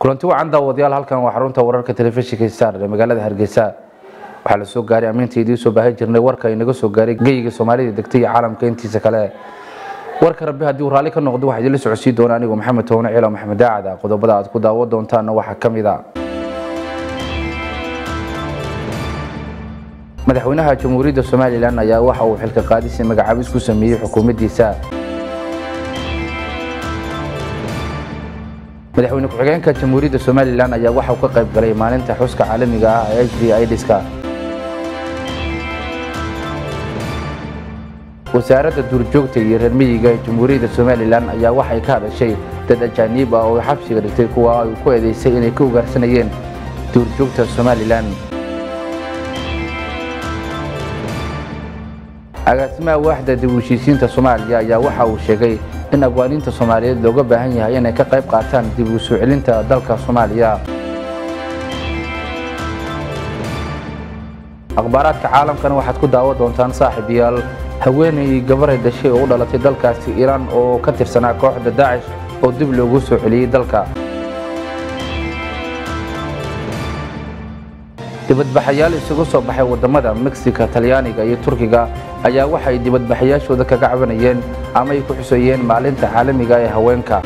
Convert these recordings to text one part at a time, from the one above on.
kulanti wacan daawadayaal halkan waa xarunta wararka telefishinka star ee magaalada hargeysa waxaa la soo gaaray ammiinta idiin soo baahin jirnay warka inaga soo gaaray geyga soomaalida degtay iyo caalamka intiisa kale warka rabbi haddii uu raalli ka noqdo waxaa idinla socodsiin doona anigu maxamed toone ciilo maxamed daacada qodobada aad ku daawo doontaanna waxaa ka mid a madaxweynaha jamhuuriyadda somalilan ayaa waxa uu xilka qaadisi magacaabis ku sameeyey xukuumaddiisa madaxweyne ku-xigeenka jamhuuriyadda somalilan ayaa waxa uu ka qayb galay maalinta xuska caalamiga ah ee h d idska wasaaradda duurjoogta iyo reer miyiga ee jamhuuriyadda somalilan ayaa waxay ka hadashay dad ajaaniib ah oo xabsiga dhigtay kuwa ay ku eedeysay inay ka ugaarsanayeen duurjoogta somalilan agaasimaha waaxda dib u heshiisiinta soomaaliya ayaa waxa uu sheegay in abwaaniinta soomaaliyeed looga baahan yahay inay ka qayb qaataan dib u soo celinta dalka soomaaliya akhbaaraadka caalamkana waxaad ku daawo doontaan saaxiibayaal haweenay gabaray dhashay oo u dhalatay dalkaasi iiraan oo ka tirsanaa kooxda daacish oo dib loogu soo celiyey dalka dibadbaxayaal isugu soo baxay wadamada mexica talyaaniga iyo turkiga ayaa waxay dibadbaxayaashooda kaga cabanayeen ama ay ku xuseeyeen maalinta caalamiga ee haweenka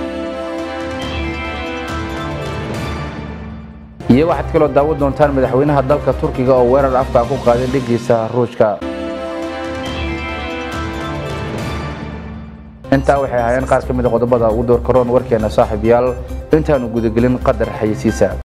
iyo waxaad kaloo daawo doontaan madaxweynaha dalka turkiga oo weerar afka ku qaaday dhigiisa ruushka intaa waxay ahaayeen qaar ka mid a qodobada ugu door karoon warkeena saaxiibayaal intaanu gudagelin qadar xayisiisa